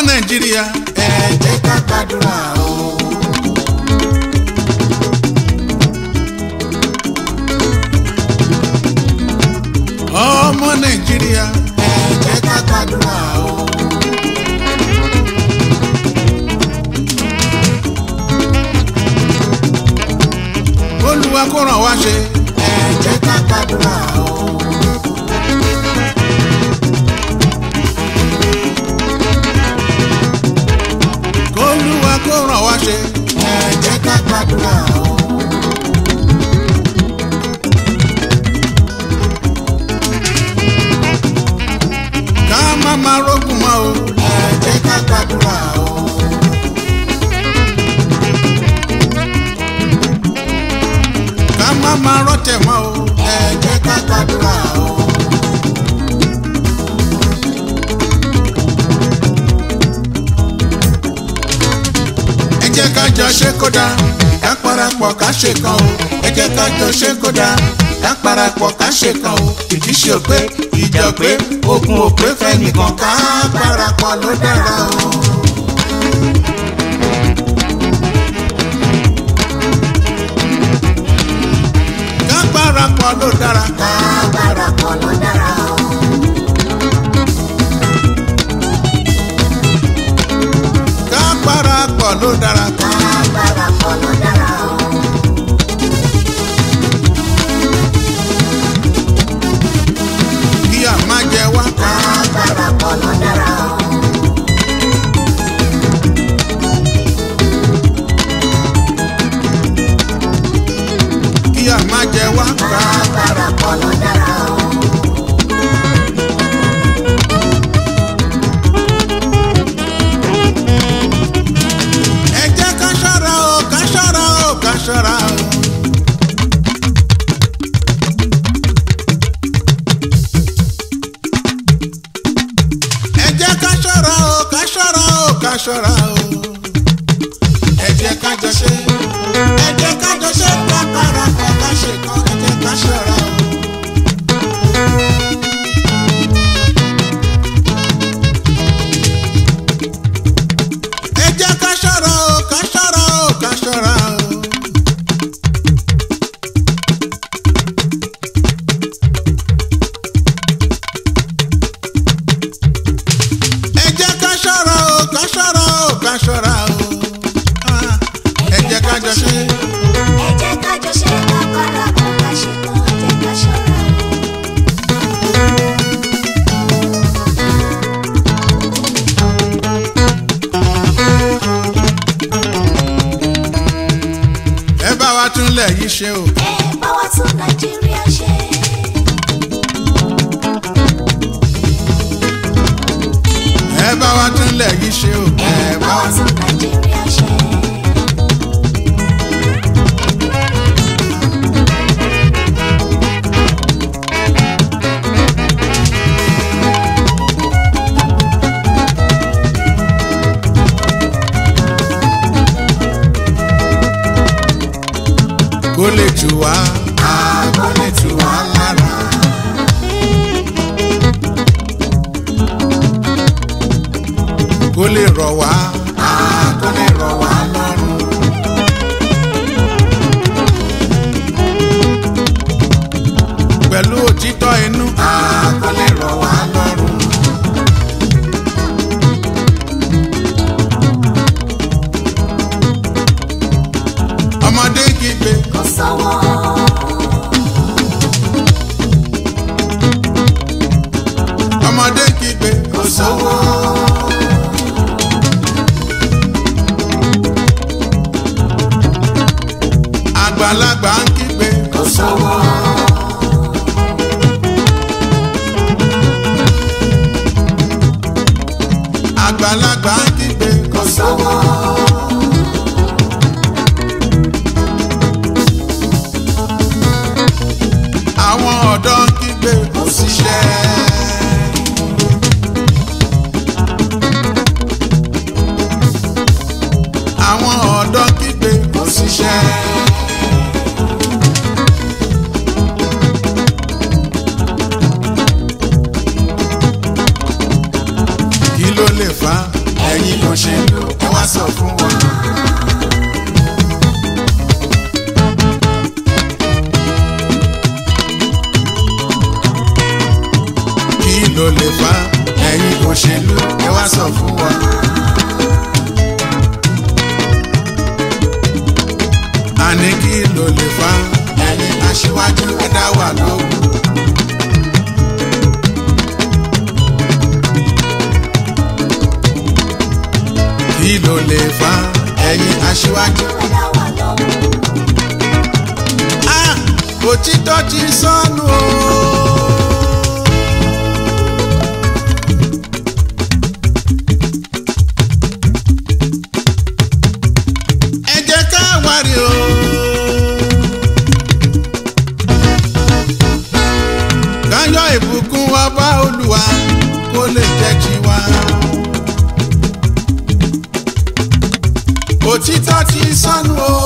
nàìjíríà ẹ jẹ́ ká gbàdúrà o. ọmọ nàìjíríà ẹ jẹ́ ká gbàdúrà o. olúwa kó ràn wá ṣe ẹ jẹ́ ká gbàdúrà o. olúwa kó ràn wá ṣe ẹ jẹ́ ká gbàdúrà o. ká má má rógùn mọ́ o ẹ jẹ́ ká gbàdúrà o. ká má má rọ́tẹ̀ mọ́ o ẹ jẹ́ ká gbàdúrà o. ẹ jẹ́ ká jọ ṣe kódà ká parapọ̀ ká ṣe kan o ẹ jẹ́ ká jọ ṣe kódà ká parapọ̀ ká ṣe kan o ìdí ṣe òpé ìjà òpé ogun òpé fẹ́ nìkan ká parapọ̀ ló dára o. ká parapọ̀ ló dára ká parapọ̀ ló dára o. ká parapọ̀ ló dára ká parapọ̀ ló dára o. kí a má jẹ wá ká parapọ̀ ló dára o. kí a má jẹ wá ká parapọ̀ ló dára o. ẹ jẹ́ ká ṣọ́ra o ká ṣọ́ra o ká ṣọ́ra o. ẹ jẹ́ ká ṣọ́ra o ká ṣọ́ra o ká ṣọ́ra o. ẹ jẹ́ ká jọ ṣe ẹ jẹ́ ká jọ ṣe ká parapọ̀ ká ṣe kan ẹ jẹ́ ká ṣọ́ra o. ẹ jẹ́ ká ṣọ́ra o ká ṣọ́ra o ká ṣọ́ra o. ẹ jẹ́ ká ṣọ́ra o ká ṣọ́ra o ká ṣọ́ra o. Ah, ẹ jẹ́ ká jọ ṣe. ẹ jẹ́ ká jọ ṣe ká parapọ̀ ká ṣe kan ẹ jẹ́ ká ṣọ́ra o. ẹ bá wa túnlẹ̀ yìí ṣe o. ẹ bá wa tún nàìjíríà ṣe. ẹ bá wa túnlẹ̀ yìí ṣe o. ẹ bá wa tún nàìjíríà ṣe. kó lè tù wá. kó lè tù wá lára. kó lè rọ̀ wá. kó lè rọ̀ wá lọ́rùn. pẹ̀lú òtítọ́ inú. kó lè rọ̀ wá lọ́rùn. ọmọdé kígbe. kò sọ́wọ́. ọmọdé kígbe. kò sọ́wọ́. àgbàlagbà ń kígbe. kò sọ́wọ́. àgbàlagbà ń kígbe. kò sọ́wọ́. àwọn ọ̀dọ́ ń kígbe. kò síṣẹ́. àwọn ọ̀dọ́ ń kígbe. kò síṣẹ́. kí ló lè fà á. ẹ ẹ̀yin òṣèlú ẹ wá sọ fún wọn. kí ló lè fà ẹ̀yin òṣèlú ẹ wá sọ fún wọn. àní kí ló lè fà ẹ̀yin aṣíwájú ẹ dá wà lóhùn. kí ló lè fà ẹ̀yin aṣíwájú. ẹ̀dá wà lọ́wọ́. Ah, òtítọ́ ti sọnù o. ẹ jẹ́ ká wárí o. káyọ̀ ìbùkún ọba olúwa kó lè jẹ́ tiwa. òtítọ́ ti sọnù o.